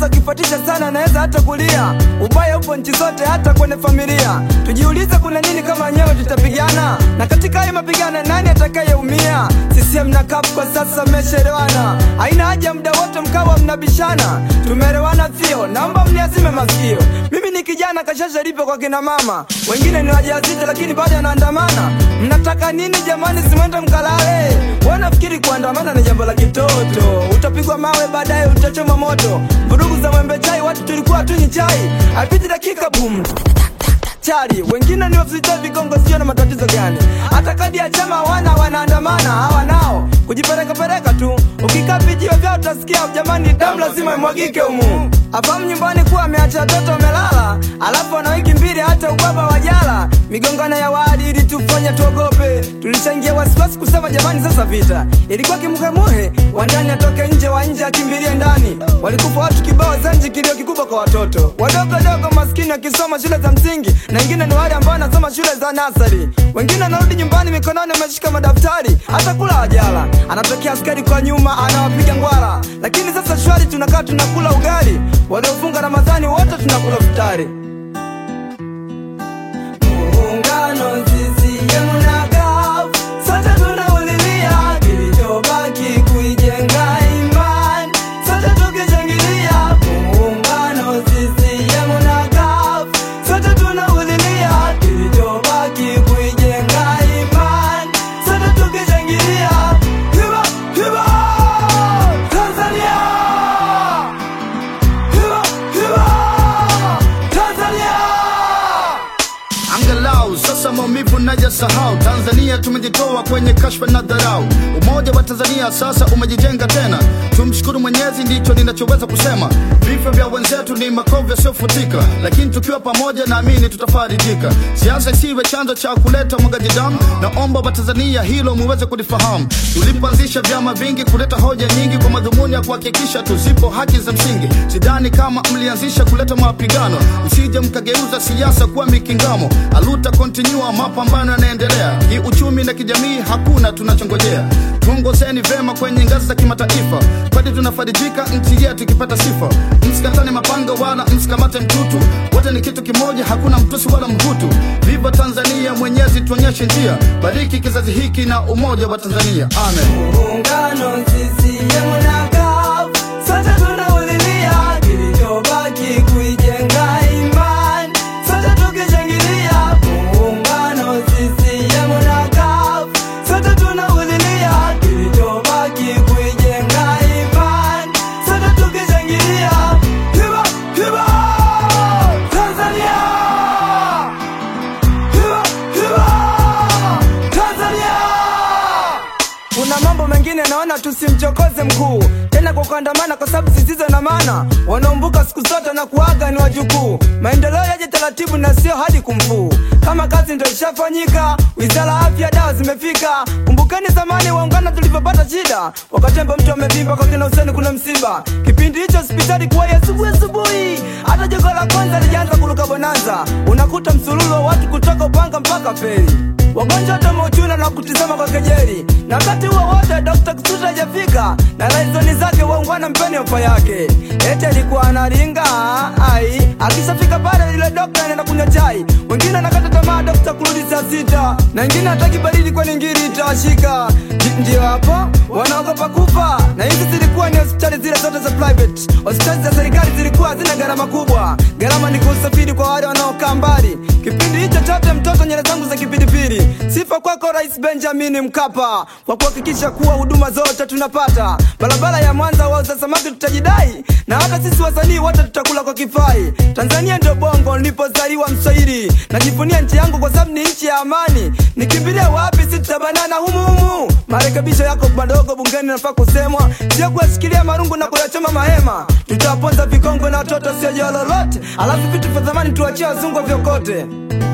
sasa ukifuatisha sana anaweza hata kulia. Ubaya upo nchi zote, hata kwenye familia. Tujiulize kuna nini kama nyewe tutapigana, na katika hayo mapigano nani atakayeumia? CCM na CUF kwa sasa mmeshaelewana, haina haja muda wote mkawa mnabishana. Tumeelewana sio? Naomba mniazime masikio. Mimi ni kijana kashasha lipo kwa kina mama, wengine ni wajawazito lakini bado anaandamana. Mnataka nini jamani? Simwende mkalale. Wanafikiri kuandamana ni jambo la kitoto, utapigwa mawe baadaye utachoma moto. Vurugu za mwembe chai, watu tulikuwa tunywi chai, haipiti dakika bum chari wengine ni wafisita vigongo, sio na matatizo gani? Hata kadi ya chama hawana, wanaandamana hawa nao kujiperekapereka tu. Ukikaa vijio vyao utasikia jamani, damu lazima imwagike humu. Afahamu nyumbani kuwa ameacha watoto wamelala, alafu ana wiki mbili hata ubaba wajala. Migongano ya wadi ili tufanye tuogope, tulishaingia wasiwasi kusema jamani, sasa vita ilikuwa kimuhemuhe, wa ndani atoke nje, wa nje akimbilie ndani. Walikufa watu kibao Zanji, kilio kikubwa kwa watoto wadogo dogo maskini wakisoma shule za msingi, na wengine ni wale ambao wanasoma shule za nasari. Wengine wanarudi nyumbani mikononi wameshika madaftari, hata kula wajala. Anatokea askari kwa nyuma anawapiga ngwara, lakini sasa shwari, tunakaa tunakula ugali. Waliofunga Ramadhani wote tunakula futari. Muungano CCM na CUF, sote tunaulilia kilichobaki kuijenga imani, sote tukishangilia. Muungano CCM na CUF, sote tunaulilia kilichobaki kuijenga imani, sote tukishangilia. Hiba, hiba, Tanzania! Hiba, hiba, Tanzania! Angalau sasa maumivu najasahau. Tanzania tumejitoa kwenye kashfa na dharau. Umoja wa Tanzania sasa umejijenga tena, tumshukuru Mwenyezi, ndicho ninachoweza kusema. Vifo vya wenzetu ni makovu yasiyofutika, lakini tukiwa pamoja, naamini tutafarijika. Siasa isiwe chanzo cha kuleta mwagaji damu, naomba Watanzania hilo muweze kulifahamu. Tulipoanzisha vyama vingi kuleta hoja nyingi kwa madhumuni ya kuhakikisha tuzipo haki za msingi. Sidhani kama mlianzisha kuleta mapigano, msije mkageuza siasa kuwa mikingamo. Aluta continua, mapambano yanaendelea kiuchumi na kijamii, hakuna tunachongojea. Tuongozeni vema kwenye ngazi za kimataifa, kwani tunafarijika nchi yetu ikipata sifa. Msikatane mapanga wala msikamate mtutu, wote ni kitu kimoja, hakuna mtusi wala mhutu. Viva Tanzania, Mwenyezi tuonyeshe njia, bariki kizazi hiki na umoja wa Tanzania, amen. Muungano CCM na CUF, sote tunaulilia kilichobaki kuijenga imani, sote tukishangilia. Muungano CCM na CUF, sote tunaulilia kilichobaki kuijenga imani, sote tukishangilia. Hiba, hiba, Tanzania! Hiba, hiba, Tanzania! Kuna mambo mengine naona tusimchokoze mkuu tena kwa kuandamana, kwa sababu zisizo na maana. Wanaombuka siku zote na kuaga ni wajukuu. Maendeleo yaje taratibu na sio hadi kumfuu. Kama kazi ndo ishafanyika, wizara ya afya, dawa zimefika. Kumbukeni zamani waungana tulivyopata shida, wakatemba mtu amevimba kwa kina Huseni kuna msiba. Kipindi hicho hospitali kuwa ya asubuhi asubuhi, hata jogo la kwanza lijaanza kuruka bonanza. Unakuta msululu wa watu kutoka Upanga mpaka Feri wagonjwa wote wameuchuna na kutizama kwa kejeli, na wakati huo wote Dr. Kisutu hajafika na laizoni zake waungwana mpeni ofa yake, eti alikuwa analinga ai, akishafika pale yule dokta anaenda kunywa chai, wengine anakata tamaa dokta kurudi saa sita, na wengine hataki baridi kwani ngiri itawashika. Ndi- Ndio hapo wanaogopa kufa, na hizi zilikuwa ni hospitali zile zote za private. Hospitali za serikali zilikuwa hazina gharama kubwa, gharama ni kusafiri kwa wale wanaokaa mbali. Kipindi hicho chote mtoto nyele zangu za kipindipili. Sifa kwako Rais Benjamin Mkapa kwa kuhakikisha kuwa huduma zote tunapata. Barabara ya Mwanza wauza samaki tutajidai, na hata sisi wasanii wote tutakula kwa kifai. Tanzania ndio bongo nilipozaliwa Mswahili, najivunia nchi yangu kwa sababu ni nchi ya amani. Nikimbilia wapi? Si tutabanana humu humu. Marekebisho yako madogo bungeni nafaa kusemwa, sio kuyashikilia marungu na kuyachoma mahema. Tutawaponza vikongwe na watoto sio jao lolote, alafu vitu vya zamani tuachie wazungu vyokote.